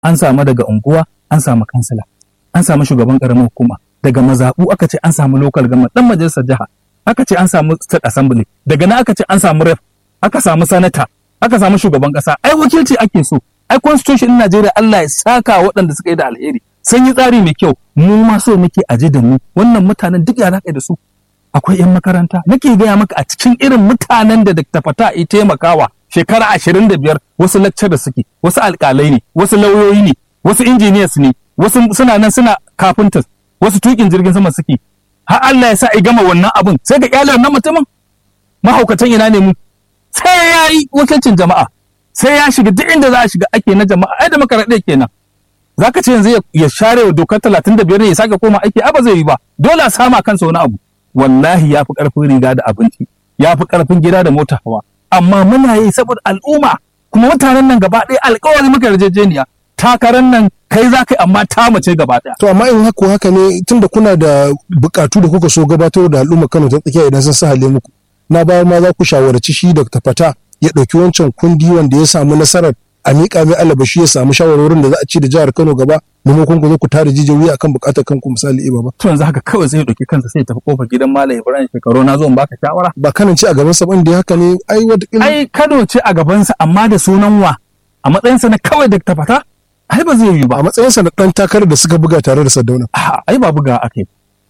an samu daga unguwa an samu kansila an samu shugaban karamar hukuma daga mazaɓu aka ce an samu local government dan majalisar jiha aka ce an samu state assembly daga nan aka ce an samu rep aka samu sanata aka samu shugaban kasa ai wakilci ake so ai constitution din Najeriya Allah ya saka waɗanda suka yi da alheri sun yi tsari mai kyau mu ma so muke aje da mu wannan mutanen duk ya da su akwai 'yan makaranta nake gaya maka a cikin irin mutanen da Dr. Fata ya taimakawa shekara ashirin da biyar wasu lecturer suke wasu alƙalai ne wasu lauyoyi ne wasu engineers ne wasu suna nan suna carpenters wasu tukin jirgin sama suke har Allah ya sa ya gama wannan abin sai ga kyale wannan mutumin mahaukatan ina ne mu sai ya yi wakilcin jama'a sai ya shiga duk inda za a shiga ake na jama'a ai da makaraɗe kenan za ka ce yanzu ya share wa dokar talatin da biyar ne ya sake koma aiki a ba zai yi ba dole a sama kansa wani abu wallahi ya fi ƙarfin riga da abinci ya fi ƙarfin gida da mota hawa amma muna yi saboda al'umma kuma mutanen nan gaba ɗaya alƙawari muka yarjejeniya takarar nan kai za ka yi amma ta mace gaba ɗaya. To amma in haka haka ne tunda kuna da buƙatu da kuka so gabatar da al'umma Kano ta tsakiya idan sun sahale muku na bayar ma za ku shawarci shi Dr. Fata ya ɗauki wancan kundi wanda ya samu nasarar a miƙa mai alabashi ya samu shawarwarin da za a ci da jihar Kano gaba maimakon ku zo ku tare jijiyoyi akan buƙatar kanku misali iba ba. To yanzu haka kawai zai ɗauki kansa sai ya tafi kofar gidan Malam Ibrahim shekaru na zo in baka shawara. Ba kanan ci a gaban sa da haka ne ai wata Ai Kano ce a gabansa amma da sunan wa a matsayinsa na kawai Dr. Fata ai ba zai yi ba. a matsayinsa na ɗan takarar da suka buga tare da Sardauna. ai ba buga ake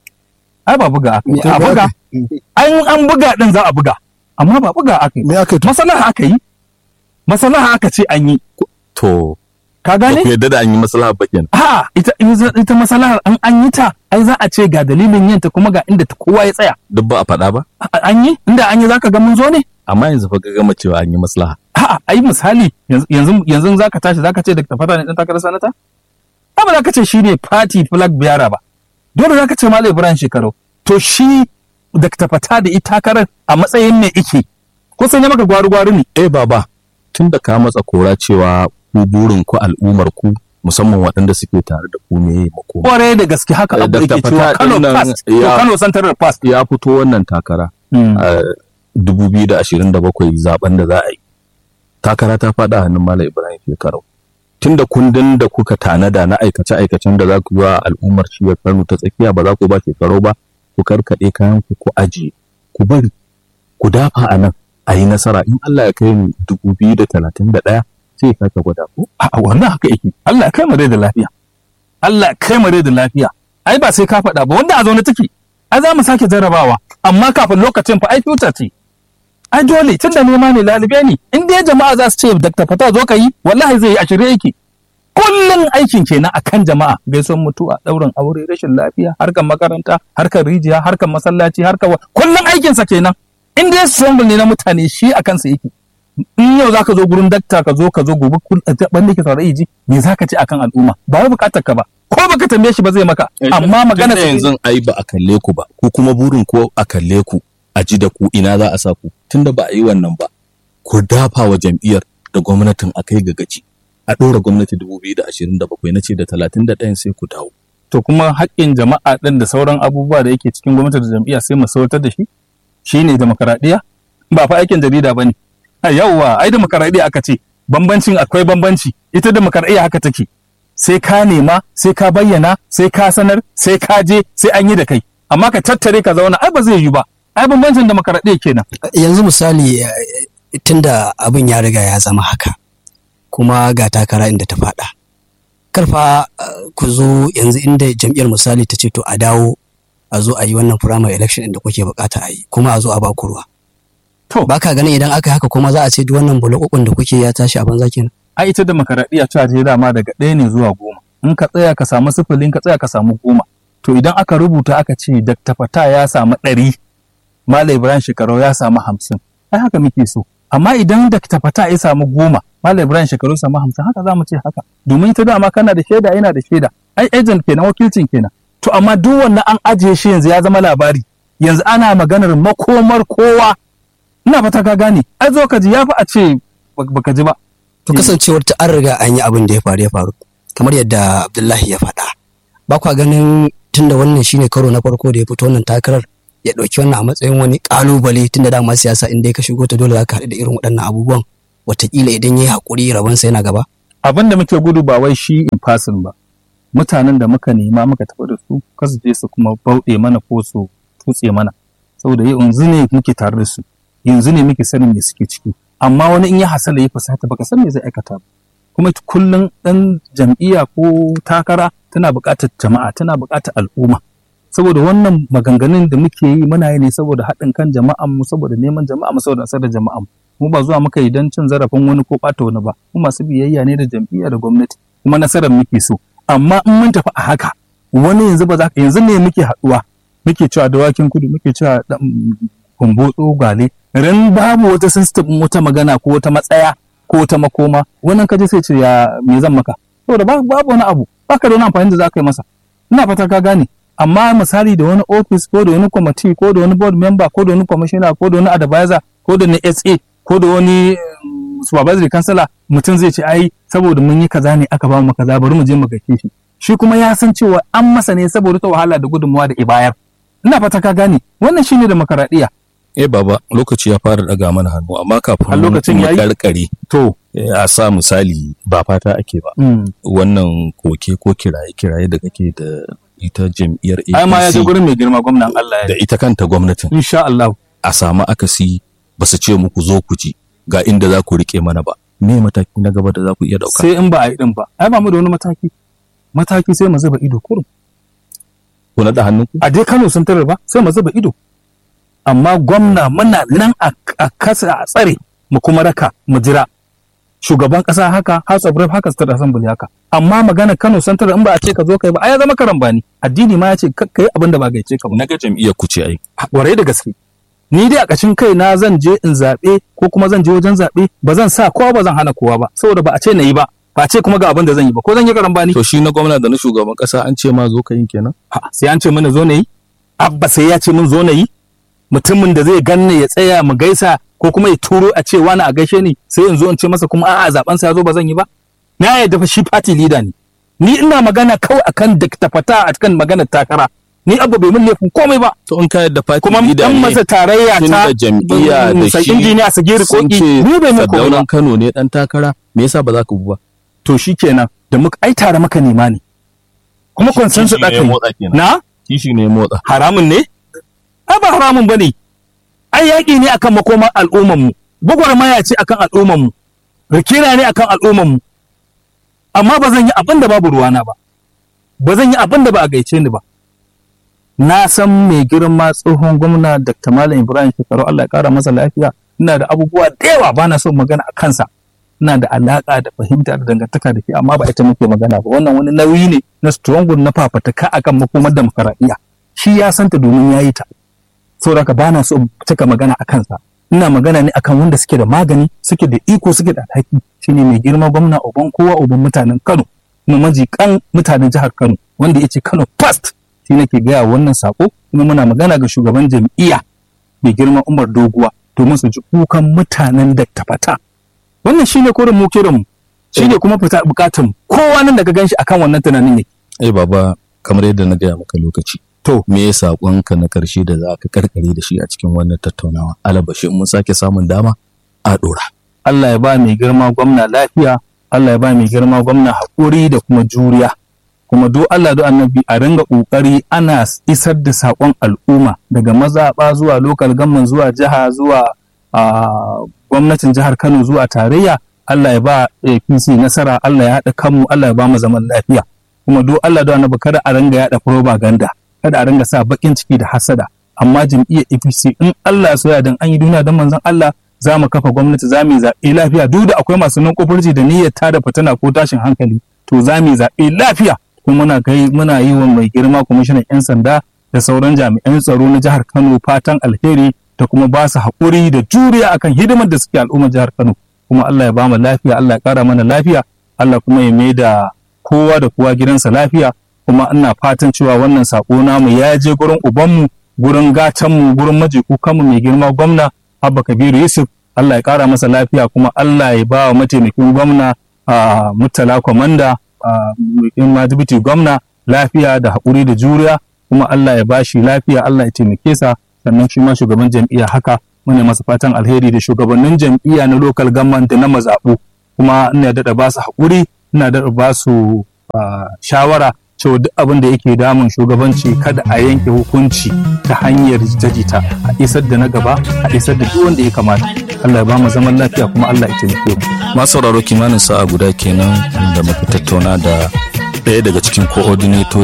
ai ba buga ake a buga an an buga din za a buga amma ba buga ake Me aka yi? masalaha aka yi masalaha aka ce an yi To, ka ba ku gane yadda da an yi maslaha ba kenan. ha ita ita masalahar an an yi ta ai za a ce ga dalilin yin ta kuma ga inda ta kowa ya tsaya Duk ba a faɗa ba? A- an yi inda an yi zaka ga mun zo ne Amma yanzu fa ka gama cewa an yi maslaha. A'a, ai misali yanzu yanzu yanzu zaka tashi zaka ce Dr. Fata ne dan takarar sanata? Ai ba zaka ce shi ne party flag bearer ba. Dole zaka ce Malam Ibrahim Shekaru. To shi Dr. Fata da ita takarar a matsayin me ike? Ko sai ya maka gwaru-gwaru ne? Eh baba, tun da ka matsa kora cewa ku burin ku al'ummar ku musamman waɗanda suke tare da ku ne makoma. Kware da gaske haka Eh, abu Dr. yake cewa Fata Kano ɗin nan Fast, ko ya- Kano Central Fast. Ya fito wannan takara a 2027 zaben da za a yi. Takara ta faɗa hannun Malam Ibrahim Shekarau. Tun da kundin da kuka tanada na aikace-aikacen da za ku ba al'ummar shiyar Kano ta tsakiya ba za ku ba shekarau ba, ku karkaɗe kayan ku ku ajiye, ku bari, ku dafa a nan a yi nasara in Allah ya kai mu 2031 sai ya sake gwada ku. A wannan haka yake. Allah ya kai mu rai da lafiya. Allah ya kai mu rai da lafiya. Ai ba sai ka faɗa ba wanda a zaune take. Ai za mu sake jarrabawa amma kafin lokacin fa ai future ce. Ai dole tun da nema ne lalube ne in dai jama'a za su ce Dr. Fata zo ka yi wallahi zai yi a shirye yake. Kullum aikin kenan akan jama'a gaisuwan mutuwa ɗaurin aure rashin lafiya harkar makaranta harkar rijiya harkar masallaci harkar wa kullum aikinsa kenan in dai struggle ne na mutane shi a kansa yake in yau zaka zo gurin dakta ka zo ka zo gobe kun banda ke saurayi ji me zaka ce akan al'umma ba wai bukatar ka ba ko baka tambaye shi ba zai maka amma magana Tunda yanzu ai ba a kalle ku ba ku kuma burin ko a kalle ku a ji da ku ina za a sa ku tunda ba a yi wannan ba ku dafa wa jam'iyyar da gwamnatin a kai ga gaci a ɗora gwamnati 2027 na ce da 31 sai ku dawo to kuma haƙƙin jama'a ɗin da sauran abubuwa da yake cikin gwamnati da jam'iyya sai mu sautar da shi shine demokaradiyya ba fa aikin jarida bane yawwa ai demokaradiyya aka ce bambancin akwai bambanci ita demokaradiyya haka take sai ka nema sai ka bayyana sai ka sanar sai ka je sai an yi da kai amma ka tattare ka zauna ai ba zai yi ba ai bambancin demokaradiyya kenan yanzu misali eh, tunda abin ya riga ya zama haka kuma ga takara inda ta faɗa karfa eh, ku zo yanzu inda jam'iyyar misali ta ce to a dawo a zo a yi wannan primary election inda kuke bukata a yi kuma a zo a ba ku ruwa to ba ka ganin idan aka yi haka kuma za a ce duk wannan bulakukun da kuke ya tashi a banza kenan ai ita demokaradiyya ta je dama daga ɗaya ne zuwa goma in ka tsaya ka samu sifili in ka tsaya ka samu goma to idan aka rubuta aka ce Dr. Fata ya samu ɗari Malam Ibrahim Shekarau ya samu hamsin ai haka muke so amma idan Dr. Fata ya samu goma Malam Ibrahim Shekarau ya samu hamsin haka za mu ce haka domin ita dama kana da shaida yana da shaida ai agent kenan wakilcin kenan to amma duk wannan an ajiye shi yanzu ya zama labari yanzu ana maganar makomar kowa ina fata ka gane ai zo ka ji ya fi a ce baka ji ba to kasancewar ta an riga an yi abin da ya faru ya faru kamar yadda Abdullahi ya faɗa ba kwa ganin tunda wannan shine karo na farko da ya fito wannan takarar ya ɗauki wannan a matsayin wani ƙalubale tunda dama siyasa inda ka shigo ta dole za ka haɗu da irin waɗannan abubuwan wataƙila idan ya yi haƙuri rabansa yana gaba abin da muke gudu ba wai shi in person ba mutanen da muka nema muka tafi da su kasu je su kuma bauɗe mana ko su tutse mana saboda yanzu ne muke tare da su yanzu ne muke sanin me suke ciki amma wani in ya hasala ya fusata baka san me zai aikata ba kuma kullum dan jam'iyya ko takara tana buƙatar jama'a tana buƙatar al'umma saboda wannan maganganun da muke yi muna yi ne saboda haɗin kan jama'an mu saboda neman jama'a mu saboda nasar da jama'an mu ba zuwa muka yi don cin zarafin wani ko ɓata wani ba mu masu biyayya ne da jam'iyya da gwamnati kuma nasarar muke so amma in mun tafi a haka wani yanzu ba za ka yanzu ne muke haɗuwa muke cewa dawakin kudu muke cewa kumbotso gale ran babu wata system wata magana ko wata matsaya ko wata makoma wannan kaje sai ce ya me zan maka saboda babu wani abu baka da wani amfani da za ka yi masa ina fata ka gane amma misali da wani office ko da wani committee ko da wani board member ko da wani commissioner ko da wani advisor ko da wani SA ko da wani supervisory councilor mutum zai ce ai saboda mun yi kaza ne aka ba mu kaza bari mu je mu gaishe shi shi kuma ya san cewa an masa ne saboda ta wahala da gudunmawa da ibayar ina fata ka gane wannan shine demokaradiyya eh baba lokaci ya fara daga mana hannu amma kafin A lokacin mu yayi? karkare to a sa misali ba fata ake ba wannan koke ko kiraye kiraye da kake da ita jam'iyyar ai ma ya je APC gurin mai girma gwamnan Allah ya da ita kanta gwamnatin insha Allah a samu akasi ba su ce muku zo ku ji ga inda za ku rike mana ba me mataki na gaba da za ku iya dauka sai in ba a yi din ba ai ba mu da wani mataki mataki sai mu zuba ido kurum ku naɗa hannunku a dai Kano sun tarar ba sai mu zuba ido amma gwamna muna nan a a kasa a tsare mu kuma raka mu jira shugaban kasa haka House of Rep haka State Assembly haka amma magana Kano Central in ba a ce ka zo kai ba ai ya zama karambani addini ma ya ce kakkai abin da ba gaice ka ba na ga jam'iyyar ku ce ai warai da gaske ni dai a ƙashin kai na zan je in zaɓe ko kuma zan je wajen zaɓe ba zan sa kowa ba zan hana kowa ba saboda ba a ce na yi ba ba a ce kuma ga abin da zan yi ba ko zan yi karambani to shi na gwamna da na shugaban kasa an ce ma zo ka yin kenan Ha, sai an ce mana zo na yi abba sai ya ce min zo na yi mutumin da zai ganni ya tsaya mu gaisa ko kuma ya turo a ce wani a gaishe ni sai in zo in ce masa kuma a'a zaben sa ya zo ba zan yi ba na yadda fa shi party leader ne ni ina magana kawai akan da tafata akan maganar takara ni abba bai min laifin komai ba to in ka yadda fati kuma dan masa tarayya tun ta da jam'iyya da sai shi injiniya Sagiri sun Koki ce ni bai min komai ba Sardaunan Kano ne dan takara me yasa ba za ka bu ba to shikenan da muka ai tare maka nema ne kuma consensus Kishi ne da ya kai motsa kenan. na kishi ne ya motsa haramun ne? Ai ba haramun ba ne, ai yaƙi ne akan makomar al'ummanmu, gwagwarmaya ce akan al'ummanmu, rikira ne akan al'ummanmu, amma ba zan yi abin da babu ruwana ba, ba zan yi abin da ba a gaice ni ba. Na san mai girma tsohon gwamna Dr. Malam Ibrahim Shekaru Allah ya ƙara masa lafiya, ina da abubuwa da yawa ba na son magana a kansa. Ina da alaƙa da fahimta da dangantaka da ke amma ba ita muke magana ba wannan wani nauyi ne na strong na fafataka akan makomar demokaradiyya shi ya santa domin ya yi ta saboda haka ba na so in cika magana a kansa ina magana ne akan wanda suke da magani suke da iko suke da alhaki shine mai girma gwamna uban kowa uban mutanen Kano kuma majikan mutanen jihar Kano wanda ya ce Kano first shi nake gaya wannan sako kuma muna magana ga shugaban jam'iyya mai girma Umar Doguwa domin su ji kukan mutanen da tafata wannan shine korin mu kiran mu shine kuma fita bukatun mu kowa nan daga ganshi akan wannan tunanin yake eh baba kamar yadda na gaya maka lokaci to me ya saƙonka na ƙarshe da za ka karkare da shi a cikin wannan tattaunawa alabashi in mun sake samun dama a ɗora Allah ya ba mai girma gwamna lafiya, Allah ya ba mai girma gwamna haƙuri da kuma juriya. Kuma do Allah do annabi a ringa ƙoƙari ana isar da saƙon al'umma daga mazaɓa zuwa lokal gamman zuwa jiha zuwa a gwamnatin jihar Kano zuwa tarayya. Allah ya ba APC nasara, Allah ya haɗa kanmu, Allah ya ba mu zaman lafiya. Kuma do Allah do annabi kada a ringa yaɗa propaganda, kada a ringa sa baƙin ciki da hasada. Amma jam'iyyar APC in Allah ya soya dan an yi duniya don manzon Allah za mu kafa gwamnati za mu yi zaɓe lafiya duk da akwai masu nan kofurci da niyyar tada fitina ko tashin hankali to za mu yi zaɓe lafiya kuma muna kai muna yi wa mai girma kwamishinan 'yan sanda da sauran jami'an tsaro na jihar Kano fatan alheri da kuma ba su haƙuri da juriya akan hidimar da suke al'ummar jihar Kano kuma Allah ya ba mu lafiya Allah ya ƙara mana lafiya Allah kuma ya mai da kowa da kowa gidansa lafiya kuma ina fatan cewa wannan saƙo namu ya je gurin ubanmu gurin gatanmu gurin maji kukanmu mai girma gwamna Abba Kabiru Yusuf Allah ya ƙara masa lafiya kuma Allah ya ba wa mataimakin gwamna a Murtala Kwamanda a mai dibiti gwamna lafiya da haƙuri da juriya kuma Allah ya bashi lafiya Allah ya taimake sa sannan shi ma shugaban jam'iyya haka muna masa fatan alheri da shugabannin jam'iyya na local government da na mazaɓu kuma ina daɗa ba su haƙuri ina daɗa ba su shawara cewa duk abin da yake damun shugabanci kada a yanke hukunci ta hanyar jita-jita a isar da na gaba a isar da duk wanda ya kamata Allah ya ba mu zaman lafiya kuma Allah ya taimake mu masu sauraro kimanin sa'a guda kenan da muka tattauna da ɗaya daga cikin coordinator